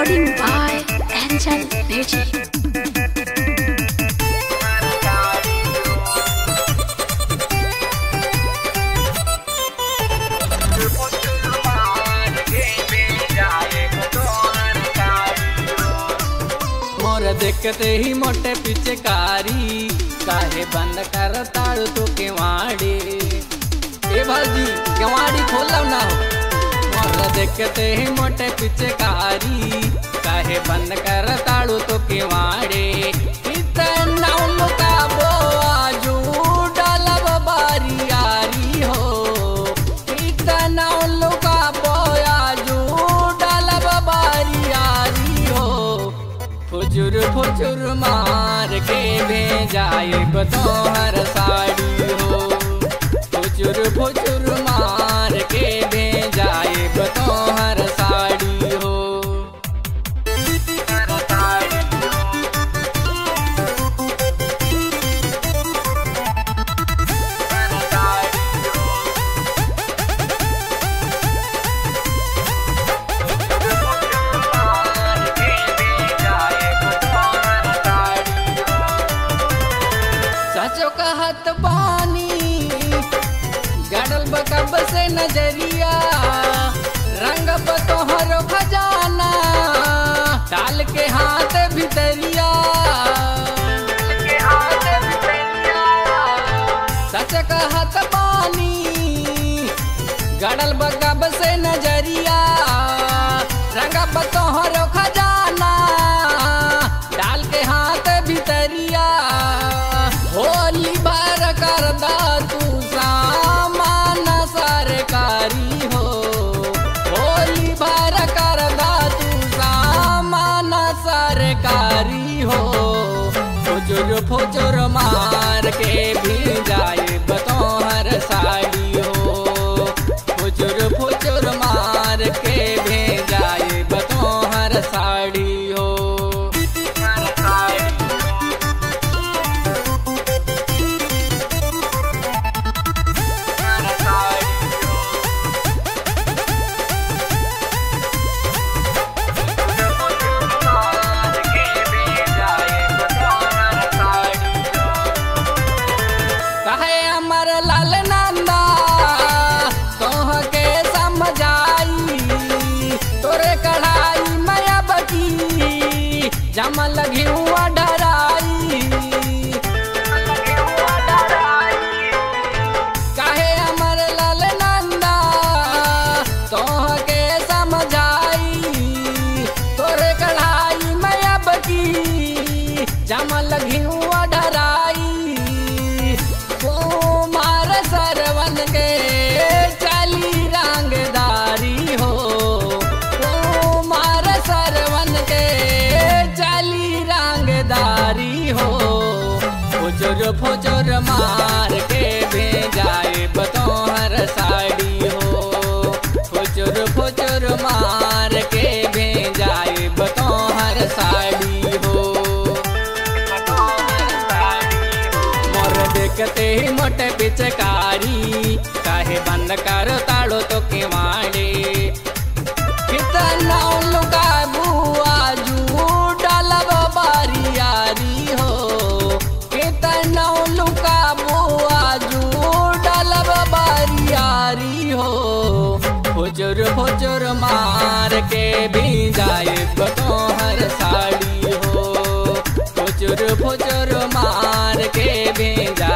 Recording by Angel Beauty. मोर देखते ही मोटे पिचकारी काहे बंद कर ताड़ तो केवाड़ी ए भाजी केवाड़ी खोलो ना मोर देखते ही मोटे पिचकारी काहे बंद कर ताड़ू तो केवाड़ी इतना लुका बो आजू डालब बारी यारी हो इतना लुका बो आजू डालब बारी यारी हो फुजुर फुजुर मार के भेजाए तोहर साड़ी हो फुजुर फुजुर मार के भेजाए तोहर साड़ी हो सचो कहत बानी गड़ल बकब से नजरिया रंग तोहर खजाना डाल के हाथ भितरिया सच कहत बानी गड़ल बकब से नजरिया रंग तोहर खजाना डाल के हाथ भितरिया होली भर कर दा तू सामान सरकारी हो होली भर कर दा तू सामान सरकारी हो फुजुर फुजुर मार के भी जाए बतोहर साड़ी हो फुजुर फुजुर मार के भी जाए बतोहर साड़ी हो कहे अमर लाल नंदा तोह के समझाई तोरे कढ़ाई माया बकी जमल घिउआ डराई कहे अमर लाल नंदा तोह के समझाई तोरे कढ़ाई माया बकी जमल घिउआ डराई कुमार सरवन के चली रंगदारी हो कुमार सरवन के चली रंगदारी हो फुजुर फुजुर मार के भेजाए बतोहर साड़ी हो फुजुर फुजुर मार के भेजाए बतोहर साड़ी हो मोर देखते ही मोटे पिचकारी काहे बंद कर ताड़ो तो केवाड़े कितना लुका बुआ जू डालब बारी यारी हो कितना लुका बुआ जू डालब बारी यारी हो फुजुर फुजुर मार के भी जाए बतोहर साड़ी हो फुजुर फुजुर मार के भी जाए